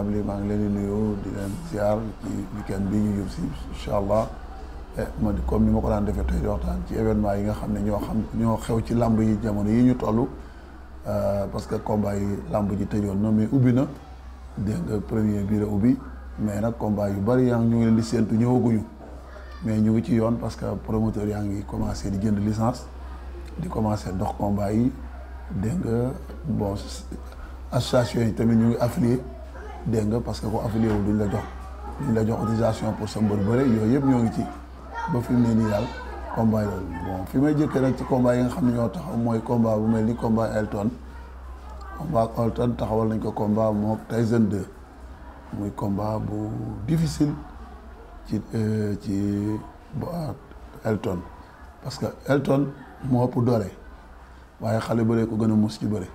responsable yi maa ngi leen di nuyu di leen ziar ci weekend bi ñu jub si incha allah ma di comme ni ma ko daan defee tey di waxtaan ci événement yi nga xam ne ñoo xam ñoo xew ci làmb yi jamono yi ñu toll parce que combat yi làmb ji tëjoon na mais ubbi na dégg nga premier bii la ubbi mais nag combat yu bari yaa ngi ñu ngi leen di séentu ñëwaguñu mais ñu ngi ci yoon parce que promoteur yaa ngi commencé di jënd licence di commencé dox combat yi dégg nga bon association yi tamit ñu ngi affilié dégg nga parce que ko affilié wul duñ la jox duñ la jox autorisation pour sa mbër bëre yooyu yëpp ñoo ngi ci ba fi mu ne nii daal combat yi bon fi may jëkkee rek ci combat yi nga xam ne ñoo taxaw mooy combat bu mel ni combat Elton combat Elton taxawal nañ ko combat moom Tyson 2 muy combat bu difficile ci ci Elton parce que Elton moo ëpp doole waaye xale bëree ko gën a mus ci bëre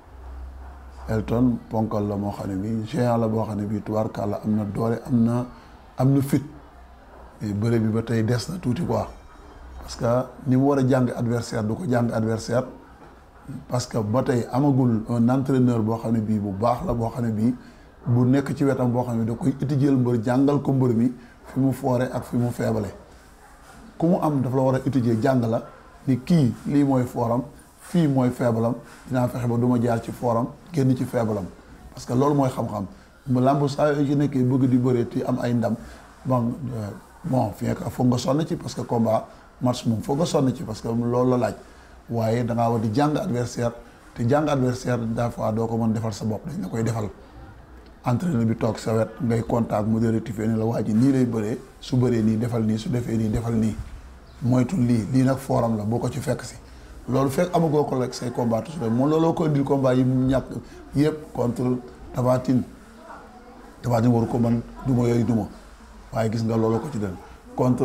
Elton ponkal la moo xam ne bii géant la boo xam ne bii tubaarkàlla am na doole am na am na fit bëre bi ba tey des na tuuti quoi parce que ni mu war a jàng adversaire du ko jàng adversaire parce que ba tey amagul un entraîneur boo xam ne bii bu baax la boo xam ne bii bu nekk ci wetam boo xam ne da koy étudier mbër jàngal ko mbër mi fi mu foore ak fi mu feebale ku mu am dafa la war a étudier jàng la ni kii lii mooy fooram fii mooy feebalam dinaa fexe ba du ma jaar ci fooram génn ci feebalam parce que loolu mooy xam-xam mu làmb saa yoo ci nekkee bëgg di bëre te am ay ndam bon bon fi nekk foog nga sonn ci parce que combat match moom foog nga sonn ci parce que loolu la laaj waaye da ngaa war di jàng adversaire te jàng adversaire des fois doo ko mën defal sa bopp dañ la koy defal entraîneur bi toog sa wet ngay contact mu rectifier ne la waa ji nii lay bëree su bëree nii defal nii su defee nii defal nii moytu lii lii nag fooram la boo ko ci fekk si loolu fekk amagoo ko rek say combat toujours moom looloo ko indil combat yi mu ñàkk yëpp contre Tafatine Tafatine waru ko man duma yooyu duma waaye gis nga looloo ko ci den contre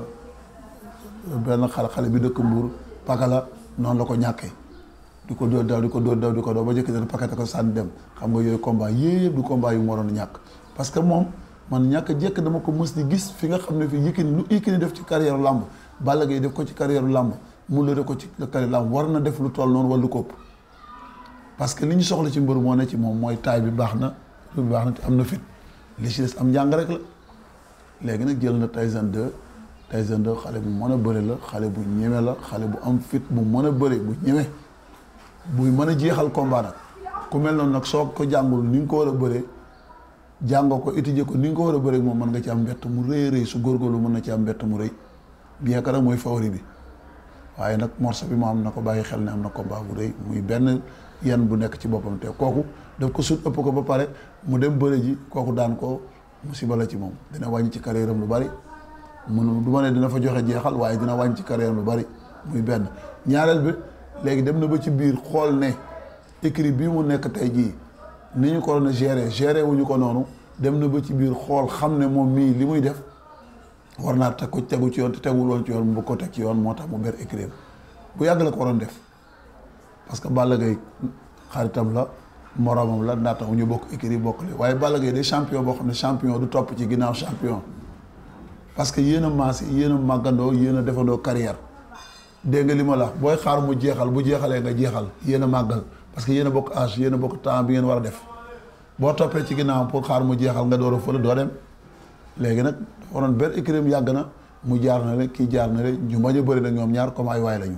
benn xale xale bi dëkk Mbour pakala noonu la ko ñàkkee di ko dóor daw di ko dóor daw di ko daw ba jëkk den pakate ko sànni dem xam nga yooyu combat yëpp du combat yu mu waroon ñàkk parce que moom man ñàkk jekk dama ko mës di gis fi nga xam ne fii Yékini lu Yékini def ci carrière làmb Balla Gaye def ko ci carrière làmb mu la def ko ci carrière làmb war na def lu toll noonu wala lu ko ëpp parce que li ñu soxla ci mbër moo ne ci moom mooy taay bi baax na lu bi baax na te am na fit li ci des am njàng rek la léegi nag jël na Tyson 2 Tyson 2 xale bu mën a bëre la xale bu ñeme la xale bu am fit bu mën a bëre bu ñeme buy mën a jeexal combat nag ku mel noonu nag soo ko jàngul ni nga ko war a bëree jàngoo ko étudier ko ni nga ko war a bëree moom mën nga ci am mbett mu rëy rëy su góorgóorlu mën na ci am mbett mu rëy bien que nag mooy favori bi waaye nag morceau bi mu am na ko bàyyi xel ne am na combat bu rëy muy benn yenn bu nekk ci boppam te kooku daf ko sut ëpp ko ba pare mu dem bëre ji kooku daan ko musiba la ci moom dina wàññi ci carrière am lu bari mun du ma ne dina fa joxe jeexal waaye dina wàññi ci carrière am lu bari muy benn ñaareel bi léegi dem na ba ci biir xool ne écrit bii mu nekk tey jii ni ñu ko doon gérer gérer wuñu ko noonu dem na ba ci biir xool xam ne moom mii li muy def war naa teg ko tegu ci yoon te tegul woon ci yoon mu bëgg ko teg ci yoon moo tax mu ber écrit bu yàgg la ko waroon def parce que Balla Gaye xaritam la moromam la ndaata ñu bokk écrit bokkle waaye Balla Gaye day champion boo xam ne champion du topp ci ginnaaw champion parce que yéen a maase yéen a màggandoo yéen a defandoo carrière dégg nga li ma la booy xaar mu jeexal bu jeexalee nga jeexal yéen a màggal parce que yéen a bokk âge yéen a bokk temps bi ngeen war a def boo toppee ci ginnaaw pour xaar mu jeexal nga door a fële doo dem léegi nag dafa waroon benn écrit yàgg na mu jaar na rek kii jaar na rek ñu bañ a bëri nag ñoom ñaar comme ay waay lañu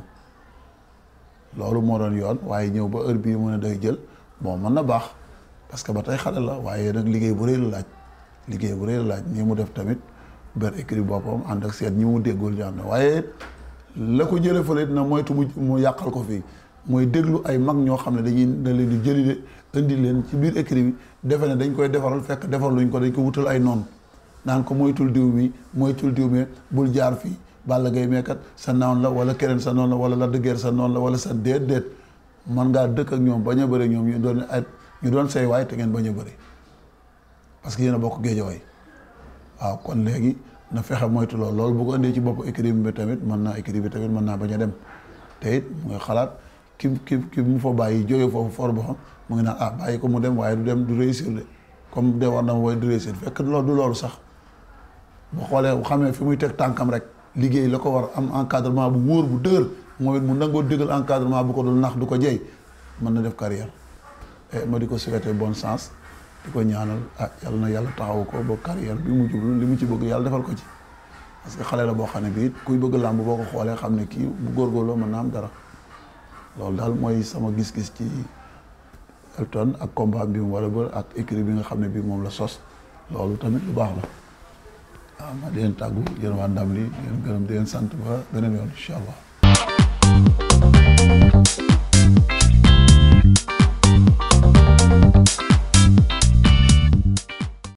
loolu moo doon yoon waaye ñëw ba heure bii mu ne day jël bon mën na baax parce que ba tey xale la waaye nag liggéey bu rëy la laaj liggéey bu rëy la laaj nii mu def tamit ber écrit boppam ànd ak seet ñi mu déggul ñu ànd waaye la ko jëlee fële na moytu mu mu yàqal ko fii mooy déglu ay mag ñoo xam ne dañuy da leen di jëli de indi leen ci biir écrit bi defe ne dañ koy defaral fekk defaluñ ko dañ ko wutal ay noonu naan ko moytul diw mi moytul diw mi bul jaar fii Balla Gaye meekat sa noon la wala keneen sa noon la wala la dëggeer sa noon la wala sa déet déet man ngaa dëkk ak ñoom bañ a bëri ñoom ñu doon ay ñu doon say waay te ngeen bañ a bëri parce que yéen a bokk géejawaay waaw kon léegi na fexe moytu loolu loolu bu ko indee ci bopp écrit bi tamit mën naa écrit bi tamit mën naa bañ a dem te it mu ngi xalaat ki ki ki mu fa bàyyi jógee foofu for boo xam mu ngi naan ah bàyyi ko mu dem waaye du dem du réussir de comme de war na ma waaye du réussir fekk loolu du loolu sax bu xoolee bu xamee fi muy teg tànkam rek liggéey la ko war am encadrement bu wóor bu dëgër moom it mu nangoo dëggal encadrement bu ko dul nax du ko jey mën na def carrière et ma di ko souhaiter bonne chance di ko ñaanal ah yàlla na yàlla taxaw ko ba carrière bi mu jublu li mu ci bëgg yàlla defal ko ci parce que xale la boo xam ne bii kuy bëgg làmb boo ko xoolee xam ne kii bu góorgóorloo mën naa am dara loolu daal mooy sama gis-gis ci Elton ak combat bi mu war a bër ak écrit bi nga xam ne bii moom la sos loolu tamit lu baax la waaw ma di leen tàggu yéen waa ndam li di leen gërëm di leen sant ba beneen yoon incha allah